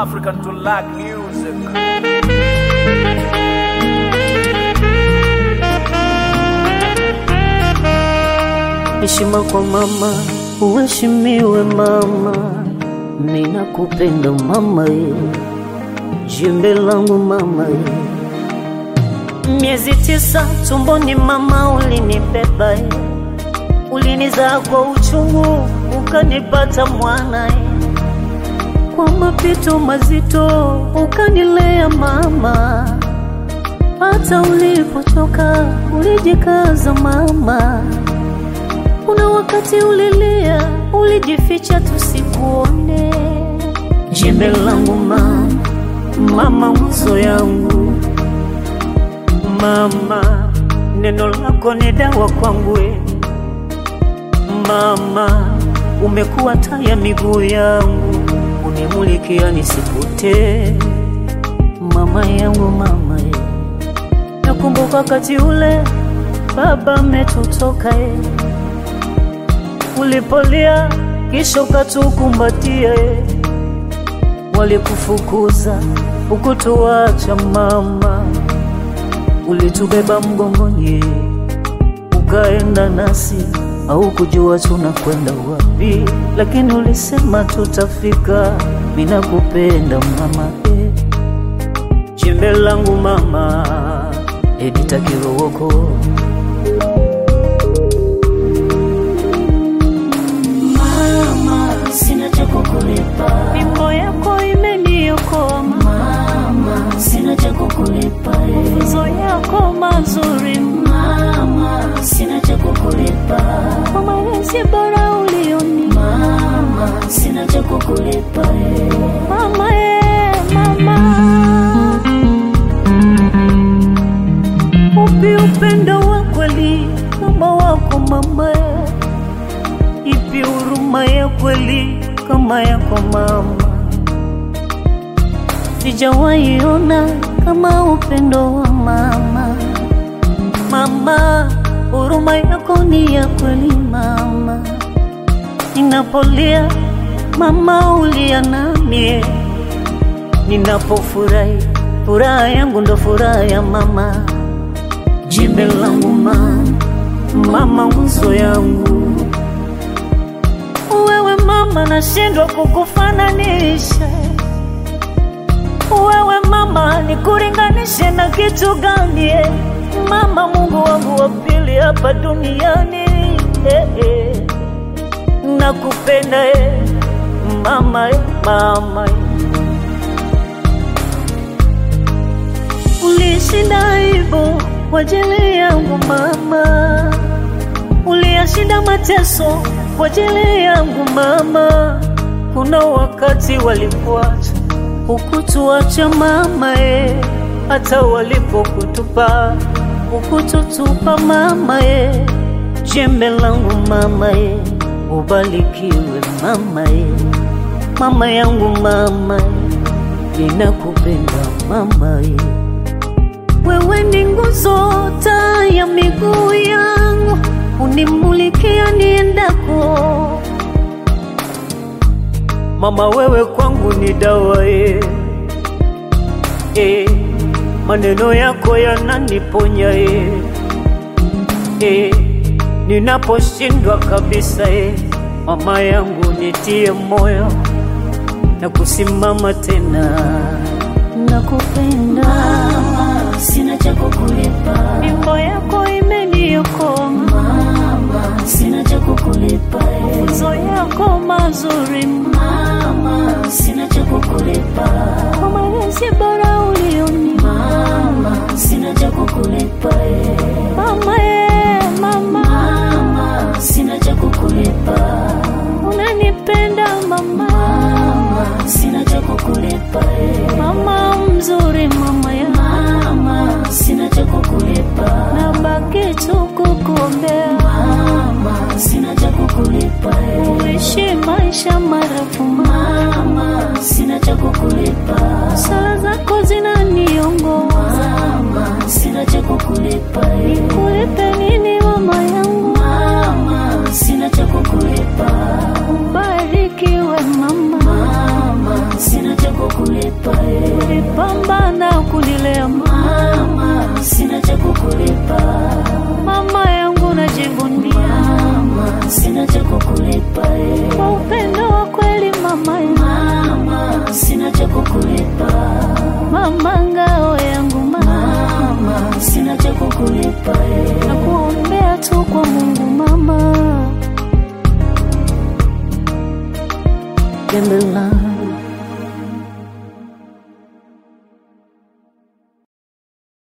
African to lack music. Heshima kwa mama, uheshimiwe mama, ninakupenda mama ye, jembe langu mama ye. Miezi tisa tumboni mama ulinibeba ye, ulinizaa kwa uchungu ukanipata mwana ye, kwa mapito mazito ukanilea mama, hata ulipotoka ulijikaza mama kuna wakati ulilia, ulijificha tusikuone. Jembe langu mama, mama nguzo yangu mama, neno lako ni dawa kwangu e. Mama, umekuwa taa ya miguu yangu, unimulikia nisipotee. Mama yangu mama e, nakumbuka wakati ule baba ametutoka e ulipolia kisha ukatukumbatia, e. walikufukuza ukutuacha mama, ulitubeba mgongoni, ukaenda nasi, au kujua tunakwenda wapi, lakini ulisema tutafika. Ninakupenda mama, e. jembe langu mama, Edita Kirooko. Mama, sina cha kukulipa. Mimbo yako imeniokoa Mama, sina cha kukulipa. eh. mafunzo yako mazuri Mama, sina cha kukulipa. kwa malezi bora ulioni Mama, sina cha kukulipa. eh. mama ye mama upi upendo wa kweli kama wako mama ye? ipi huruma ya kweli kama yako mama sijawahi ona kama upendo wa mama mama huruma yako ni ya kweli mama ninapolia mama ulia namie ninapofurahi furaha yangu ndo furaha ya mama jembe langu mama mama nguzo yangu wewe mama nashindwa kukufananisha wewe mama nikuringanishe na kitu gani eh? mama mungu wangu wa pili hapa duniani eh, eh. nakupenda eh. mama eh, mama eh. ulishinda hivyo kwa ajili yangu mama uliyashinda mateso kwa ajili yangu mama kuna wakati walikuacha ukutuacha mama e hata walipokutupa ukututupa mama e jembe langu mama e ubarikiwe mama e mama yangu mama e ninakupenda mama e wewe ni nguzo taa ya miguu yangu unimulikia niendako mama wewe kwangu ni dawa e. E, maneno yako yananiponya e. E, ninaposhindwa kabisa e. mama yangu nitie moyo na kusimama tena nakupenda Mama, sina cha kukulipa. mimbo yako imeniokoa Mama, sina cha kukulipa. eh. mafunzo yako mazuri Mama, sina cha kukulipa. kwa malezi bora ulioni Mama, sina cha kukulipa. eh. mama ye mama Mama, sina cha kukulipa. unanipenda mama Mama, sina cha kukulipa. eh. mama mzuri mama ya Mama, sina cha kukulipa. nabaki tu kukuombea Mama, sina cha kukulipa. eh. uishi maisha marefu mama Mama, sina cha kukulipa. sala zako zinaniongoza Mama, sina cha kukulipa. eh. kulipe nini mama yangu Mama, sina cha kukulipa. ubarikiwe mama Mama, sina cha kukulipa. ulipambana kunilea Mama, sina cha kukulipa. mama yangu najivunia Mama, sina cha kukulipa. eh. kwa upendo wa kweli mama yangu. Mama, sina cha kukulipa. mama ngao yangu mama Mama, sina cha kukulipa. eh. na kuombea tu kwa Mungu mama. Gembela